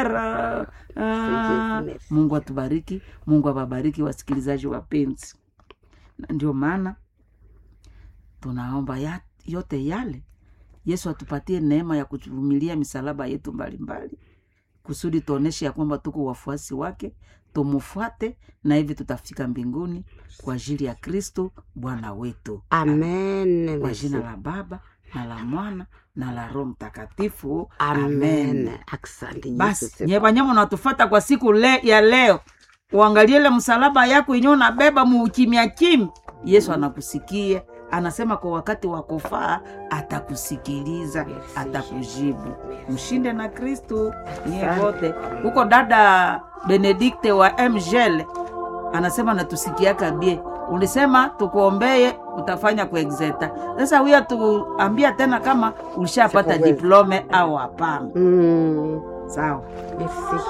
Ah, ah, mungu atubariki mungu awabariki wasikilizaji wapenzi Na ndio maana tunaomba ya, yote yale yesu atupatie neema ya kuvumilia misalaba yetu mbalimbali kusudi tuoneshe ya kwamba tuko wafuasi wake tumufuate na hivi tutafika mbinguni kwa ajili ya kristo bwana wetu amen kwa merci. jina la baba na la mwana na la roho mtakatifu amen asante Yesu basi sifa. nye wanyama unatufata kwa siku le, ya leo uangalie ile msalaba yako yenyewe unabeba muukimya kimi yesu anakusikia anasema kwa wakati wa kufaa atakusikiliza atakujibu mshinde na kristu nyie wote huko dada benedikte wa mgel anasema natusikiaka bie ulisema tukuombeye utafanya kuexeta sasa huyo tuambia tena kama ulishapata Sikuweza. diplome au hapana Mm, sawa merci